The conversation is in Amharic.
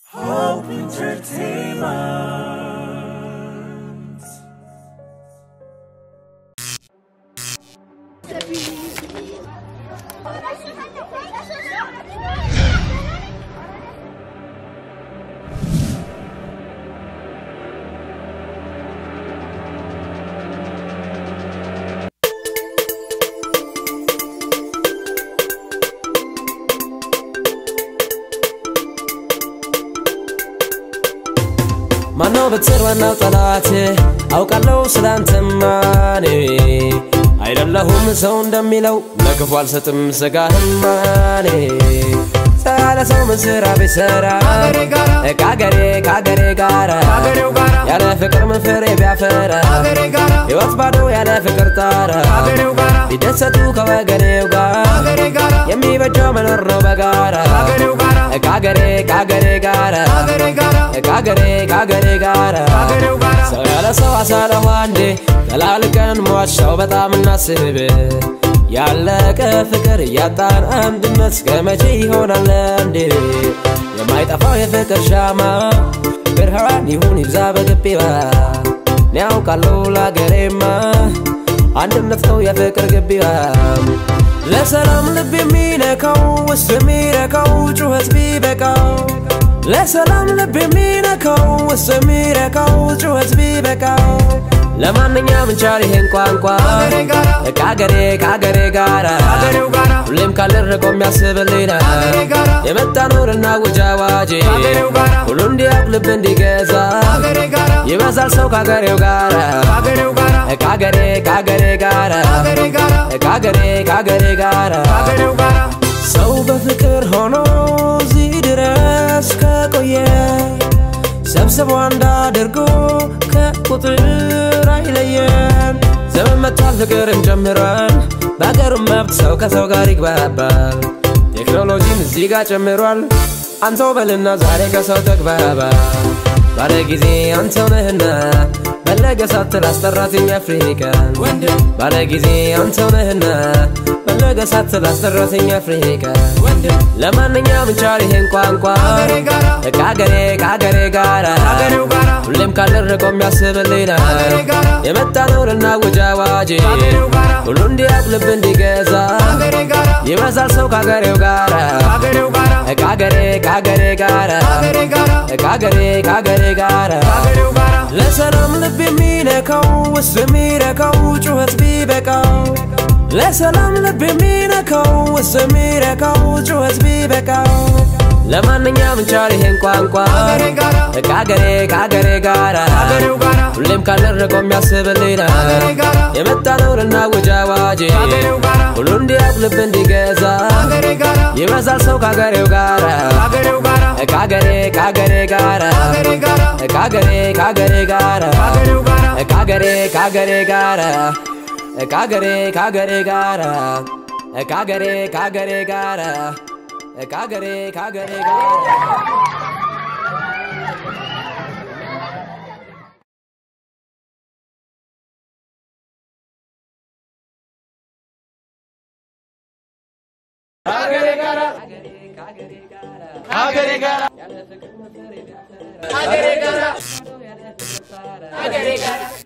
Hope Entertainment. ማነው ብትር ዋናው ጠላት አውቃለሁ ስላንተማ እኔ አይደለሁም ሰው እንደሚለው ለክፉ አልሰጥም ስጋህማ እኔ ሰራ ለሰው ምን ስራ ቢሰራ ከአገሬ ከአገሬ ጋራ ያለ ፍቅር ምን ፍሬ ቢያፈራ ሕይወት ባዶ ያለ ፍቅር ጣራ ቢደሰቱ ከወገኔው ጋር የሚበጀው መኖር ነው በጋራ ከአገሬ ከአገሬ ጋራ ከአገሬ ከአገሬ ጋራ ሰው ያለ ሰው አሳለሁ አንዴ ተላልቀን ሟሻው በጣም እናስብ ያለቀ ፍቅር እያጣን አንድነት እስከ መቼ ይሆናል እንዴ የማይጠፋው የፍቅር ሻማ ብርሃን ይሁን ይብዛ በግቢዋ እኔ ያውቃለሁ ለአገሬማ አንድነት ነው የፍቅር ግቢዋ ለሰላም ልብ የሚነካው ውስጥ የሚረካው ጩኸት ቢበቃው ለሰላም ልብ የሚነካው ውስጥ የሚረካው ጩኸት ቢበቃው ለማንኛውም እንቻል ይሄን ቋንቋ ከአገሬ ከአገሬ ጋራ ሁሌም ካለን ርቆ የሚያስብልኝ የመጣ ኑርና ውጅ አዋጅ ሁሉ እንዲያውቅ ልብ እንዲገዛ ይበዛል ሰው ከአገሬው ጋራ ከአገሬ ከአገሬ ጋራ ከአገሬ ከአገሬ ጋራ ሰው በፍቅር ሆኖ እዚህ ድረስ ከቆየ ሰብስቦ አንድ አድርጎ ከቁጥር አይለየን። ዘመን መጥቷል ፍቅርን ጀምሯል። በአገሩም መብት ሰው ከሰው ጋር ይግባባል። ቴክኖሎጂም እዚህ ጋር ጨምሯል። አንተው በልና ዛሬ ከሰው ተግባባ ባለ ጊዜ አንተው ነህና ፈለገ ሳትል አስጠራትኝ አፍሪካን ባለ ጊዜ አንተው ነህና ፈለገ ሳትል አስጠራትኝ አፍሪካን ለማንኛውም እንቻል ይሄን ቋንቋ ከአገሬ ከአገሬ ጋራ ሁሌም ካለን ርቆ የሚያስብልኝ የመጣ ኑርና ውጅ አዋጅ ሁሉ እንዲያውቅ ልብ እንዲገዛ ይበዛል ሰው ከአገሬው ጋራ ከአገሬ ከአገሬ ጋራ ከአገሬ ከአገሬ ጋራ ለሰላም ልብ የሚነካው ውስጥ የሚረካው ጩኸት ቢበቃው ለሰላም ልብ የሚነካው ውስጥ የሚረካው ጩኸት ቢበቃው ለማንኛውም እንቻል ይሄን ቋንቋ ከአገሬ ከአገሬ ጋራ ሁሌም ካለን ርቆ የሚያስብልኝ የመጣ ኑርና ውጅ አዋጅ ሁሉ እንዲያውቅ ልብ እንዲገዛ ይበዛል ሰው ከአገሬው ጋራ ከአገሬ ከአገሬ ጋራ ከአገሬ ከአገሬ ጋራ ከአገሬ ከአገሬ ጋራ ከአገሬ ከአገሬ ጋራ ከአገሬ ከአገሬ ጋራ ከአገሬ ከአገሬ ጋራ ከአገሬ ጋራ ከአገሬ ጋራ ከአገሬ ጋራ ከአገሬ ጋራ